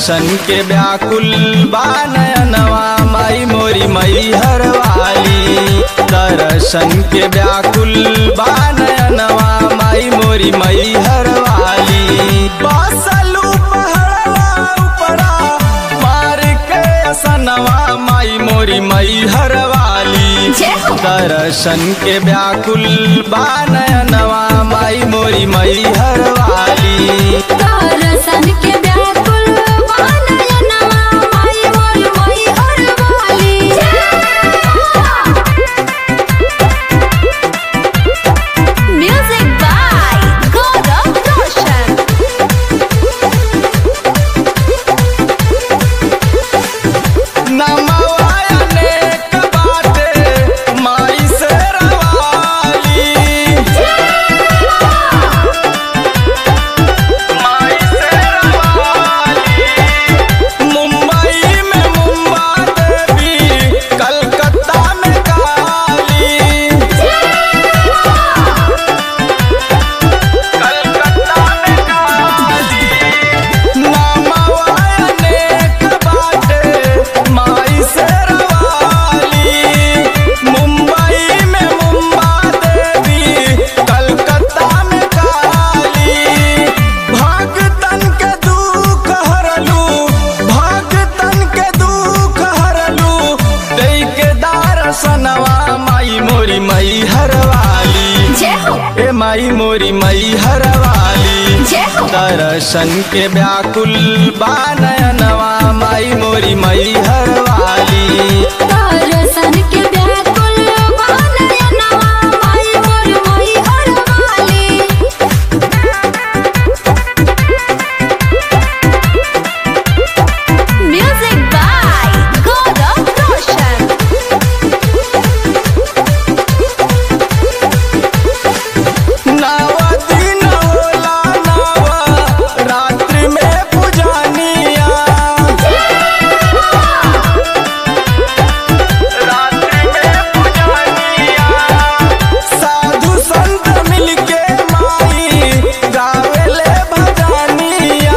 दर्शन के व्याकुल बानयनवा माई मोरी मई हरवाली दर्शन के व्याकुल बानयनवा माई मोरी मई हरवाली बासलू पहड़वा उपरा मार के असनवा माई मोरी मई हरवाली जय हो। दर्शन के व्याकुल बानयनवा माई मोरी मई हरवाली दर्शन के व्याकुल बानयनवा माई मोर मोई हरवाली म्यूजिक बाय गौरव रोशन नमवायने कबाटे माई से रवाली माई से रवाली मुंबई में मुंबा देवी कलकत्ता में काली कलकत्ता में काली नामवायने कबाटे माई से रवाली मुंबई में मुंबा देवी कलकत्ता में काली भगतन के दुख हरलू भगतन के दुख हरलू दई के दारसनवा माई मोरी मई हरवाली जय हो ए माई मोरी मई हरवाली जय हो दर्शन के व्याकुल बानयनवा माई मोरी मई हरवाली दर्शन के व्याकुल बानयनवा माई मोर मोई हरवाली म्यूजिक बाय गौरव रोशन नवा दिन होला नवा रात्रि में पुजानिया रात्रि में पुजानिया साधु संत मिलके माई गावेले भजनिया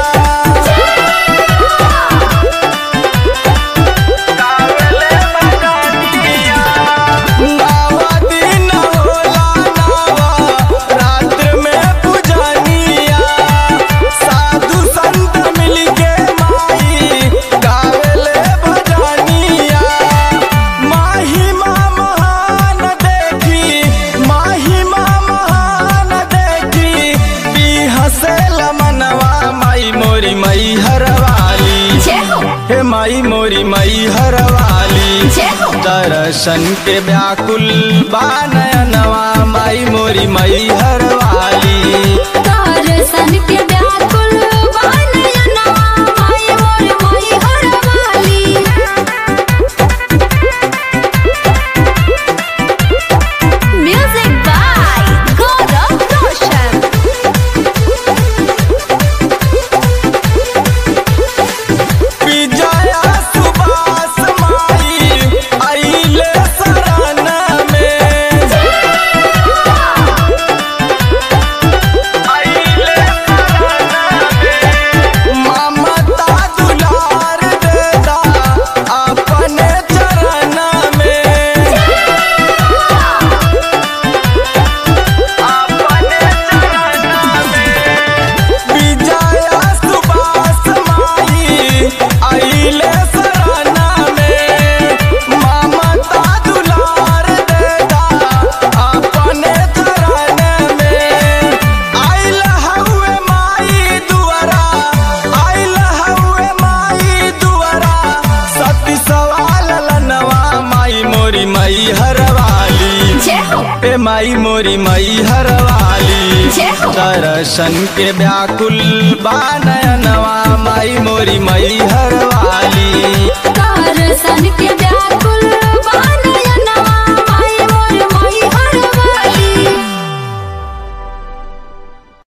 गावेले भजनिया नवा दिन होला नवा रात्र में पुजानिया साधु संत मिलके माई गावेले भजनिया महिमा महान देखी महिमा महान देखी बिहसे मनवा माई मोरी मई हरवाली जय हो हे माई मोरी मई हरवाली जय हो दर्शन के व्याकुल बानयनवा माई मोरी मई हरवाली दर्शन के व्याकुल बानयनवा माई मोर मोई हरवाली म्यूजिक बाय गौरव रोशन विजया सुभाष माई आइले शरण में आइले शरण में ममता दुलार देता अपने चरण में अपने चरण में विजया सुभाष माई आइले शरण में ममता दुलार देता अपने चरण में आइल हउए माई दुआरा आइल हउए माई दुआरा सती सवाल लनवा माई मोरी मई हरवाली जय हो ए माई मोरी मई हरवाली जय हो दर्शन के व्याकुल बानयनवा माई मोरी मई हरवाली